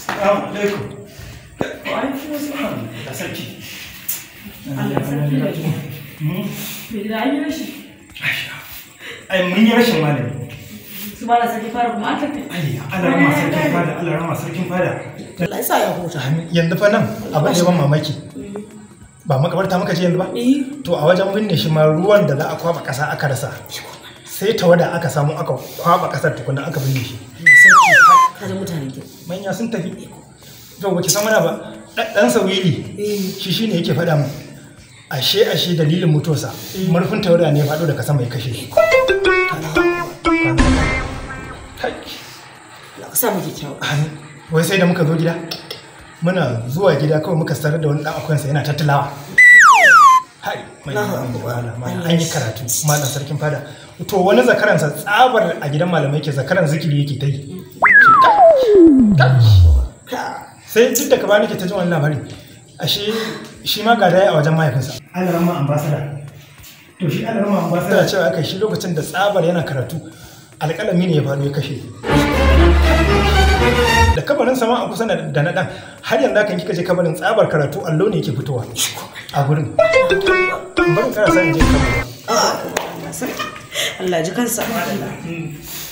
Assalamu alaikum. Wa alaikum assalam. Da sarki. Allah sarki da ke. Hmm. Me gida an yi rashi. Ai mun yi rashin malami. Su ba da sarki fara kuma an tafi. Ai Allah rama sarkin fada, Allah rama sarkin fada. Allah ya sa ya huta. Yanzu fa nan abin da ya ban mamaki. Ba makabarta muka je yanzu ba? Eh, To a wajen binne shi ma ruwan da za a kwaba ƙasa aka rasa. Sai tawada aka samu aka kwaba ƙasar tukuna aka binne shi. sarki ka da mutanen ki. Manya sun tafi. To ba ki san mana ba. Dan sawili Eh, shi shine yake faɗa mu. Ashe ashe dalilin mutuwarsa murfin tawada ne ya faɗo daga sama ya kashe shi. Kai. Allah ka sa mu kyakkyawa. Amin. wai sai da muka zo gida muna zuwa gida kawai muka sarar da wani dan akwansa yana tattalawa hai mai Allahu malam, Akbar. malam, an yi karatu malam sarkin fada to wani zakaransa tsabar a gidan malamai ke zakaran zikiri yake ta yi Ka. sai duk da ka bani ke ta jin wani labari ashe shi ma ga daya a wajen mahaifinsa alarama ambasada to shi alarama ambasada cewa aka shi lokacin da tsabar yana karatu alƙalami ne ya faru ya kashe da kabarin sama a kusa da na ɗan har yanzu kan kika je kabarin tsabar karatu allo ne yake fitowa a gurin bari kara sa in je kabarin Allah sarki. Allah ji kansa.